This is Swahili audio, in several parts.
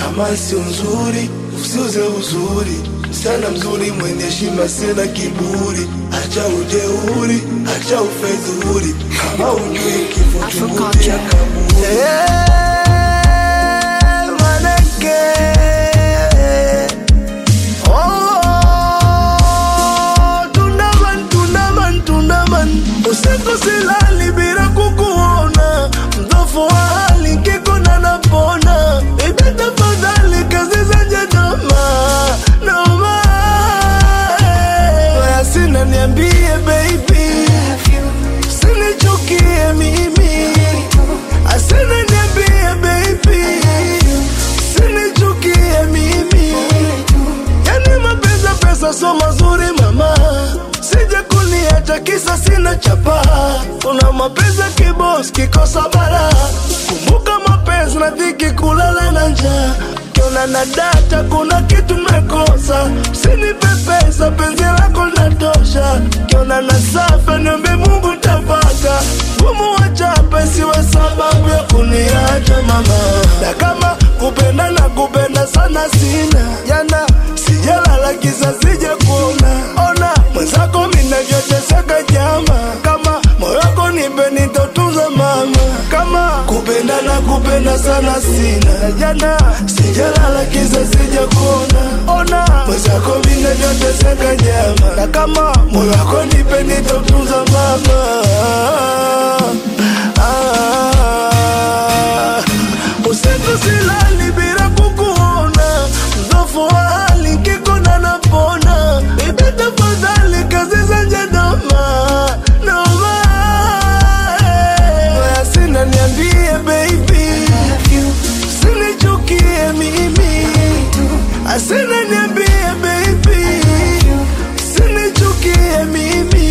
kama sio nzuri usiuze uzuri msichana mzuri mwenye heshima sina kiburi acha ujeuri acha ufedhuri kama ujui kifo chungulia kaburi maneke Oh, tundaman, tundaman, tundaman. Usiku silali bila kukuona, mdhofu wa hali kikona napona. Ibe tafadhali kazi zenye noma, noma. Waya sina niambie baby, sinichukie mimi. Asina niambie baby, sinichukie mimi. Yani mapenzi pesa so mazuri mama, sije kuniacha kisa sina chapa. Kuna mapenzi kibos kikosa bara, kumbuka mapenzi na dhiki, kulala na njaa kiona na data, kuna kitu mekosa, usinipe pesa, penzi lako linatosha. Kiona na safa, niombe Mungu ntapata, gumu wachape, siwe sababu ya kuniacha mama, na kama kupenda na kupenda sana sina jana sijalala kisa sija kuona ona mwenzako minavyoteseka jama kama moyo wako nipe nitotunza mama kama kupenda na kupenda sana sina na jana sijalala kisa sija kuona ona mwenzako minavyoteseka jama na kama moyo wako nipe nitotunza mama ah. Usiku silali bila kukuona, mdhofu wa hali kikona napona. Bibi tafadhali, kazi zenye noma noma. Waya sina niambie baby, sinichukie mimi. Asina niambie baby, sinichukie mimi.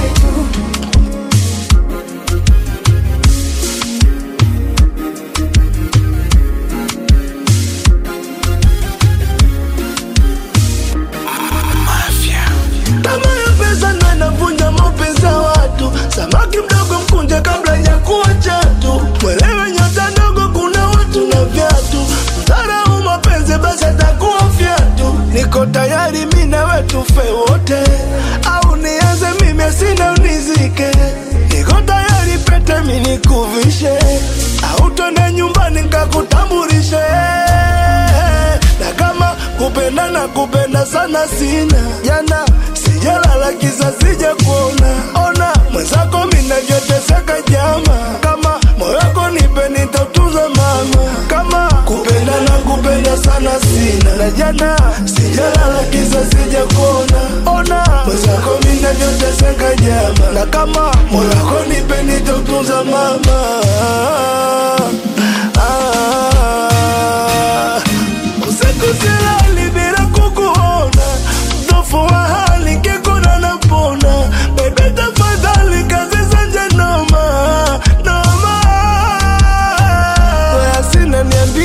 Tamaa ya pesa ndo inavunja mapenzi ya watu. Samaki mdogo mkunje kabla ya kuwa chatu. Mwelewe nyota ndogo, kuna watu na viatu. Mdharau mapenzi basi atakuwa fyatu. Niko tayari mi nawe tufe wote, au nianze mimi sina unizike. Niko tayari pete mi nikuvishe, au twende nyumbani nkakutambulishe na kama kupenda na kupenda sana sina jana sijalala kisa sija kuona ona mwenzako minavyoteseka jama kama moyo wako nipe nitautunza mama kama kupenda na kupenda sana sina na jana sijalala kisa sija kuona ona mwenzako minavyoteseka jama na kama moyo wako nipe nitautunza mama ah. Usiku silali bila kukuona, mdhofu wa hali kikuna napona. Baby tafadhali, kazi zenye noma noma. Waya sina niambie